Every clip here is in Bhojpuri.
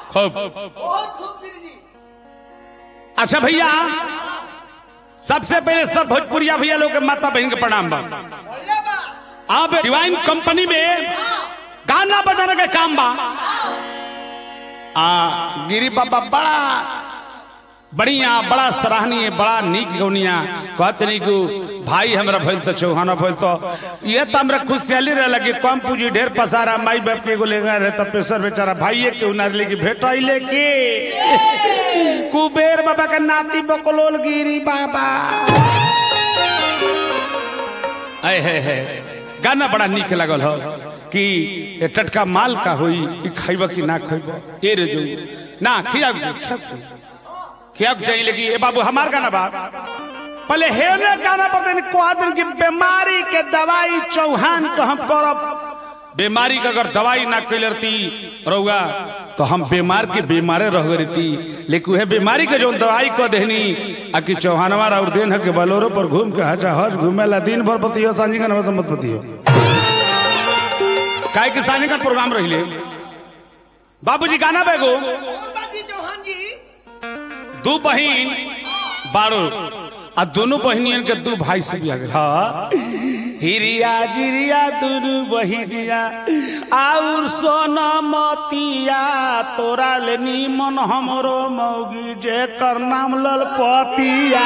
खूब बहुत खूब गिरी जी अच्छा भैया सबसे पहले सब भोजपुरिया भैया लोग के माता बहन के प्रणाम बा बढ़िया बा अब डिवाइन कंपनी में गाना बजाने का काम बा आ गिरी बाबा बड़ा बढ़िया बड़ा सराहनीय बड़ा नीक गौनिया कहते नहीं कि भाई हमरा भइल तो चौहाना भइल तो ये तो हमरा खुशहाली रहे लगी कम पूंजी ढेर पसारा माई बाप के एगो लेगा रहे तो पेशर बेचारा भाइये के उनार लेके भेटाइले के कुबेर बाबा के नाती बकलोल गिरी बाबा आए है है गाना बड़ा नीक लगल हो कि ए टटका माल का होई ई खाइब कि ना खाइब ए रे जो ना खिया खिया चाहिए लेकिन ए बाबू हमार गाना बा पहले हेने गाना पर दिन को दिन की बीमारी के दवाई चौहान को हम करब बीमारी का अगर दवाई ना कैलती रहुआ तो हम बीमार के बीमारे रह रहती लेकिन वह बीमारी के जो दवाई को देनी आ कि चौहानवा और दिन है के बलोरो पर घूम के हजा हज घूमेला दिन भर पतियो सांझी का नमस्ते मत पतियो काय के सांझी का प्रोग्राम रहिले बाबूजी गाना बेगो कौन बाजी चौहान जी दू बहन बारो आ दोनों बहनियन के दू भाई से बिया गेल हाँ हिरिया जिरिया दुनु बहिनिया आउर सोना मतिया तोरा ले निमन हमरो मौगी जे कर नाम ललपतिया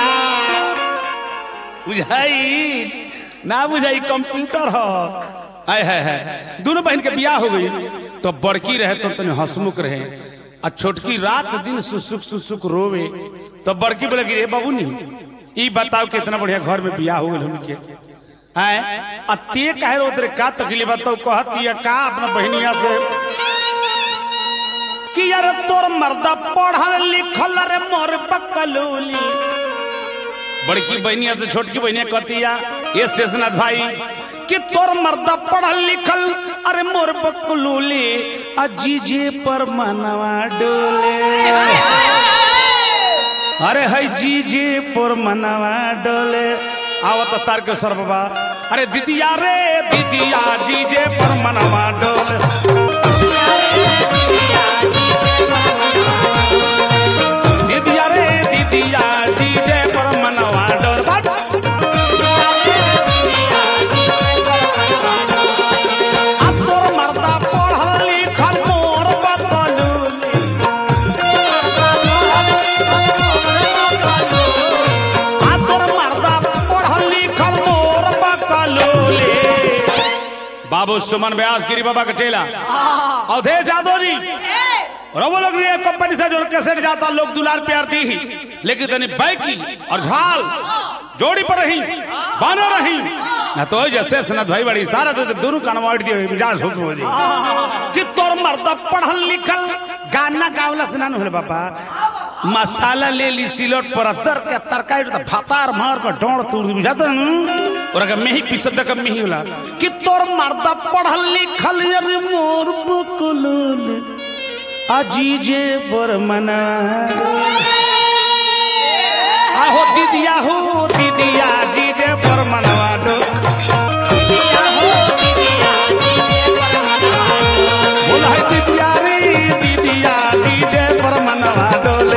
बुझाई ना बुझाई कंप्यूटर हो आय है है दोनों बहन के बियाह हो गई तो बड़की रहे तो तने हंसमुख रहे आ छोटकी रात दिन सुसुक सुसुक रोवे तो बड़की बोले कि रे बाबू नहीं ई बताओ कितना बढ़िया घर में बियाह हो गइल उनके आय आ ते काहे रो तेरे का तकलीफ बताओ कहती है का अपना बहनिया से कि यार तोर मर्दा पढ़ल लिखल रे मोर पकलूली बड़की बहनिया से छोटकी बहनिया कहतिया ये शेषनाथ भाई कि तोर मर्दा पढ़ल लिखल अरे मोर बकलूली अजीजे पर मनवा डोले अरे है जीजे पर मनवा डोले आवत तार के सर बाबा अरे दीदिया रे दीदिया जीजे पर मनवा डोले दीदिया रे दीदिया जीजे पर मनवा डोले बट आ तोर मर्दा पढ़ल लिखल मोर बकलूली आ तोर मर्दा पढ़ल लिखल मोर बकलूली बाबू सुमन व्यास गिरी बाबा का चेला अवधेश यादव जी रवो लोग ये कंपनी से जो कैसेट जाता लोग दुलार प्यार दी ही लेकिन तनी बैकी और झाल जोड़ी पर रही बानो रही ना तो जैसे सनत भाई बड़ी सारा तो दोनों कनवाट दिए मिजाज हो हो जी कि तोर मर्द पढ़ल लिखल गाना गावला से ना होले बाबा मसाला ले ली सिलोट पर दर के तरकारी तो भातार मार के डोड़ तोड़ दी बुझाता न और अगर मेही पीसत का मेही होला कि तोर मर्द पढ़ल लिखल अरे मोर बकुलुल अजीजे पर मना आहो दीदिया हो दीदिया जीजे पर मनवा दो बोला है दीदिया रे दीदिया जीजे पर मनवा डोले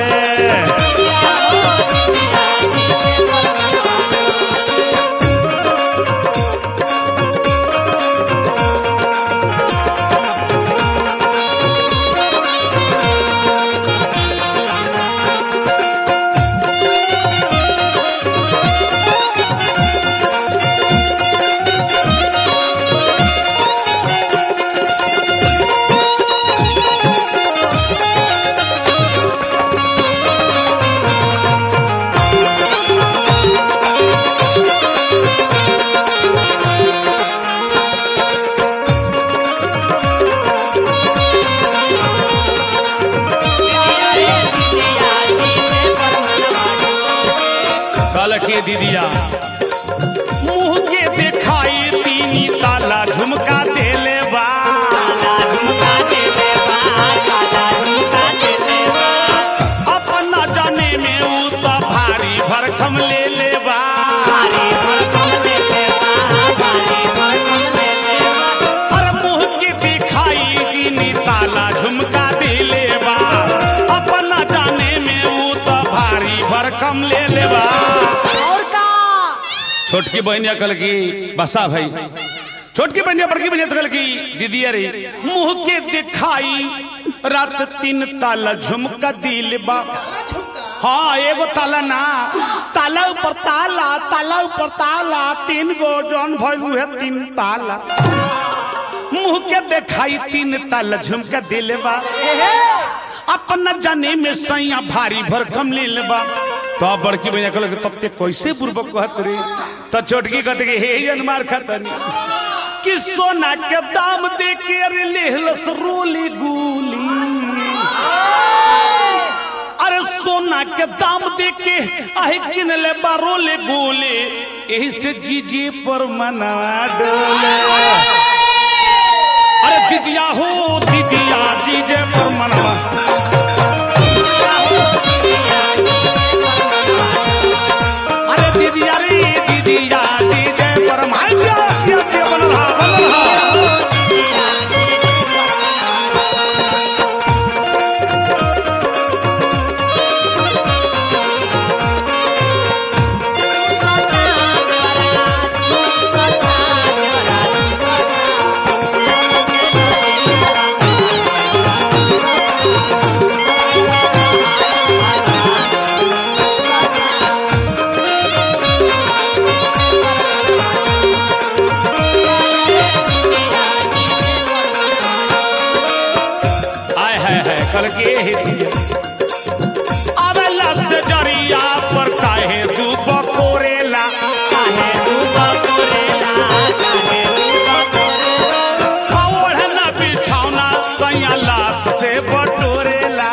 कल के दीदिया मुंह के दिखाई तीनी ताला झुमका देले बा अपना जाने में ऊ तो भारी भरखम ले ले बा अरे मुंह के दिखाई तीनी ताला झुमका देले बा ले लेबा और का छोटकी बहनिया कल की बसा भाई छोटकी बहनिया बड़की बहनिया तो कल की दीदी अरे मुंह के दिखाई रात तीन ताला झुमका दिल बा काला झुमका हाँ एगो ताला ना ताला ऊपर ताला ताला ऊपर ताला तीन गो जौन भइल है तीन ताला मुंह के दिखाई तीन ताला झुमका दिल बा अपना जाने में सैया भारी भरकम ले लेबा तो अब बड़की भैया कहल तब ते कैसे बुर्बक कहत रे तो छोटकी कहते कि हे जनमार खतनी कि सोना के दाम दे के अरे लेहलस रोली गुली अरे सोना के दाम दे के आहे किन ले बारोले गोले यही से जीजे पर मनवा डोले अरे दीदिया हो दीदिया जीजे पर मनवा अरे दीदिया रे दीदिया जीजे पर माइया क्या क्या बन रहा बन रहा आय है है कल के हे दिया अबे लस्त जरिया पर काहे तू बकोरेला काहे तू बकोरेला काहे तू बकोरेला ओढ़ना बिछौना सैया लात से बटोरेला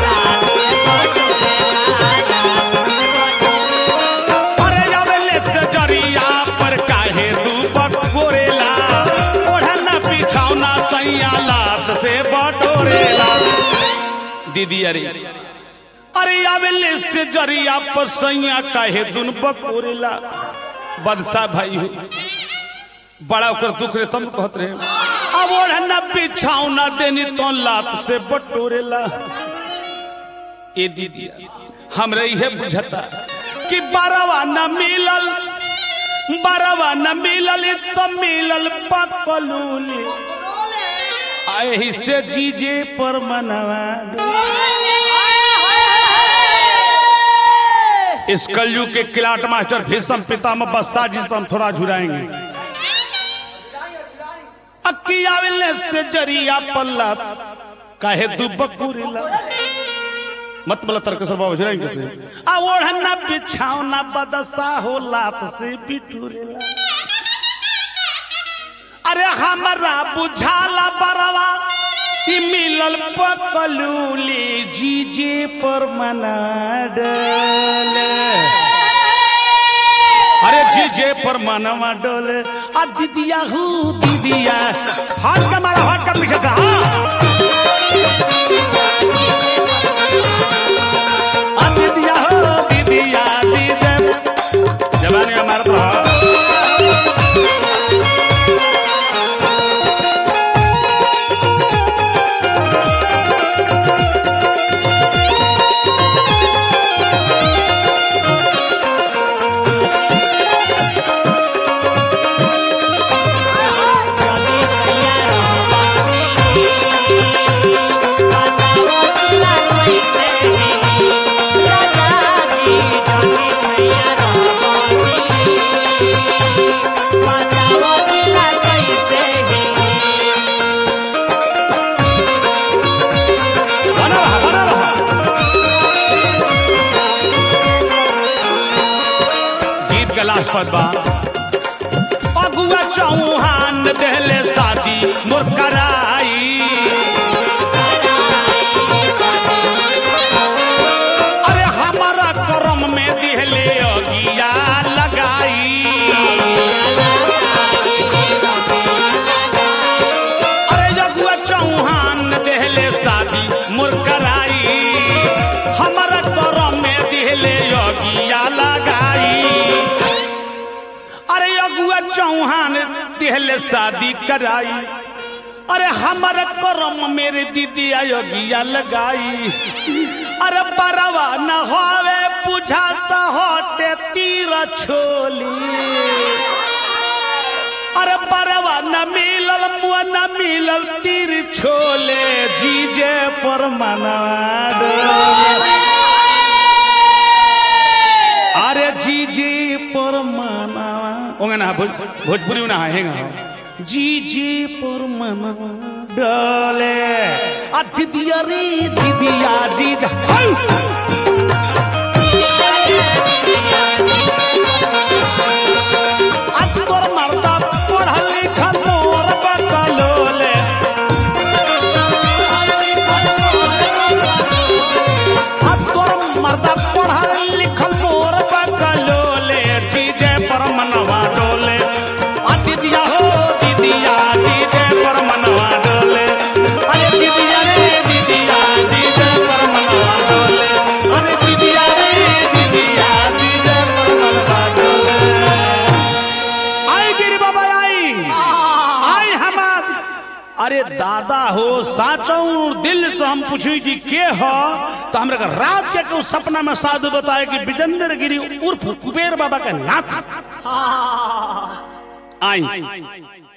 अरे अबे लस्त जरिया पर काहे तू बकोरेला ओढ़ना बिछौना सैया लात से बटोरेला दीदी अरे अरे आवेले से जरिया पर सैया काहे दुन बकोरेला बदसा भाई हो बड़ा ओकर दुख रे तुम कहत रहे अब ओढ़ना बिछावना देनी तो लात से बटोरेला ए दीदी हमरे इहे बुझता कि बारवा न मिलल बारवा न मिलल तो मिलल पकलूली आही से जीजे पर मनवा इस कलयुग के किलाट मास्टर भीषम पितामह बस्सा जी से हम थोड़ा झुराएंगे अक्कियाविले से जरिया पल्ला काहे दुबकुरिला मत बोला तर्क से बाबू झुराएंगे कैसे आ ओढ़ना बिछावना बदसा हो लात से बिटुरेला अरे हमरा बुझाला बरवा कि मिलल पकलूली जीजे पर मना डोले अरे जीजे पर मनवा डोले आ दीदिया हूँ दीदिया हाथ का मारा हाथ का पीछे से हाँ आ दीदिया हो दीदिया दीदे जवानी में मारत रहा बना रहा बना रहा गीत का लास्ट पद बा अगुआ चौहान देहले शादी मोर कराई अरे हमारा करम में दिहले अगिया लगाई अरे जगुआ चौहान देहले शादी मोर कराई हमारा करम में दिहले अगिया लगाई अरे अगुआ चौहान दिहले शादी कराई अरे हमारा करम मेरे दीदी अयोगिया लगाई अरे बरवा न होवे बुझाता होटे तीर छोली अरे बरवा न मिलल मुआ न मिलल तीर छोले जीजे पर मनवा डोले। अरे जीजे पर मनवा ओंगे ना भोज, भोजपुरी में ना हेंगा जीजे पर मनवा डोले आ दीदिया रे दीदिया जीजा हई! आज तोर मर्दा पढ़ल लिखल मोर बकलोले आज तोर मर्दा पढ़ल लिखल मोर बकलोले डीजे पर मनवा डोले आ दीदिया हो दीदिया डीजे पर मनवा डोले अरे दीदिया रे दीदिया डीजे पर मनवा डोले अरे दीदिया रे दीदिया डीजे पर मनवा डोले आई गिरी बाबा आई आई हमार अरे दादा हो साचौ दिल से हम पूछी कि के हो तो हमरा के रात के के उस सपना में साधु बताए कि विजेंद्र गिरी उर्फ कुबेर बाबा का नाथ आई